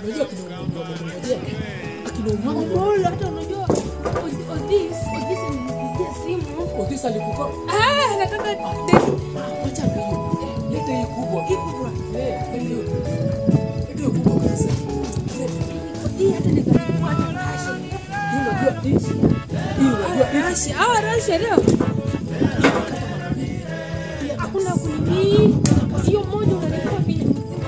unajua kina ndio wamengojea akina umama Bora hata unajua Odi- Odis, Odis alinipigia simu. Otis alikupa Ah, nataka acha hiyo leta hii kubwa hii kubwa eh ndio ndio kubwa kabisa Odi hata nikachukua hata kashi. hii unajua hii hii unajua hii Rashi, hawa rashi leo. Hakuna kunini. Hiyo moja unalipwa vile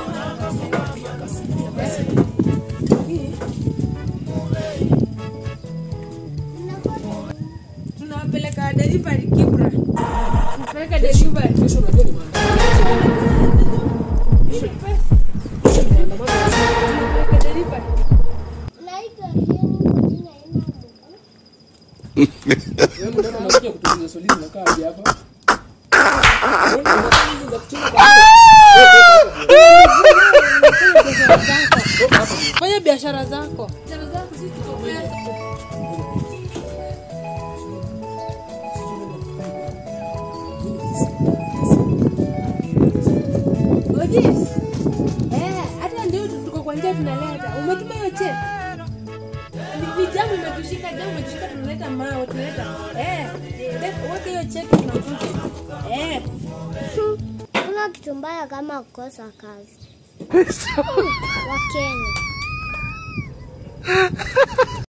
tunawapeleka delivery Kibra. Tunapeleka delivery. kesho unajua ni maandamano Ile pesa kesho ni maandamano tunapeleka delivery. Naitwa Jeni kwa jina Ema Mungu. wewe mbona unakuja kutuliza swali unakaa hadi hapa Mbona unataka hizo za kucheza kwa Fanya biashara zako. Biashara zako sisi tuko pesa. Odis. Eh, hata ndio tuko kwa njia tunaleta. Umetuma hiyo check. Ni- Ni jamu imetushika, jamu imetushika tunaleta mawe, tunaleta. Eh, le- weka hiyo check tunakuja. Eh. Kuna kitu mbaya kama kukosa kazi. Wakenya.